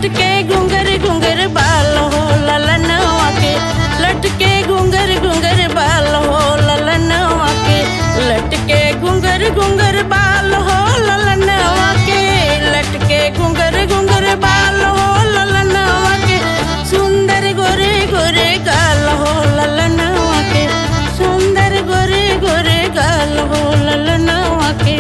लटके घुंगर घुंगर बाल हो ललनवा के लटके घुंगर घुंगर बाल हो ललनवा के लटके घुंगर घुंगर बाल हो ललनवा के लटके घुंगर घुंगर बाल हो ललनवा के सुंदर गोरे गोरे गाल हो ललनवा के सुंदर गोरे गोरे गाल हो ललनवा के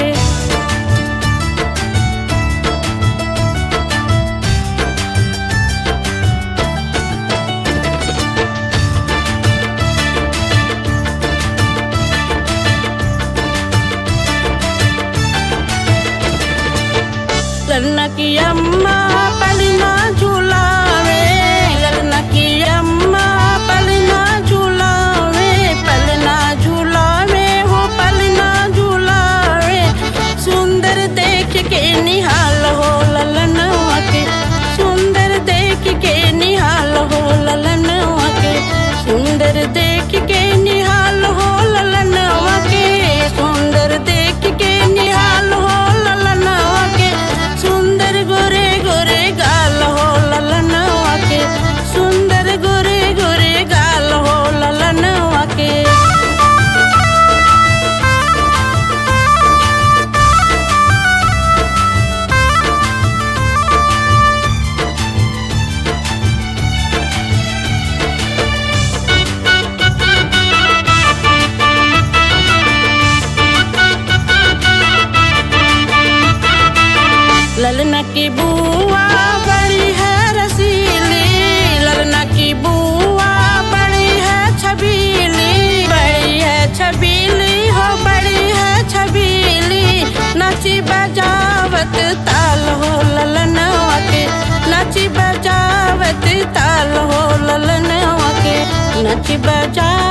ललना की अम्मा पलना झूलावे ललना की अम्मा पलना झूलावे पलना झूलावे हो पलना झूलावे सुंदर देख के निहाल हो ललनवा के सुंदर देख के निहाल हो ललनवा के सुंदर देख के निहाल हो ललनवा के सुंदर देख के निहाल हो ललनवा के सुंदर गोरे गोरे गाल हो ललनवा के सुंदर गोरे गोरे गाल हो ललनवा के ललना की बुआ बड़ी है रसीली ललना की बुआ बड़ी है छबीली बड़ी है छबीली हो बड़ी है छबीली नची बजावत ताल हो ललनवा के नची बजावत ताल हो ललनवा के नची बजा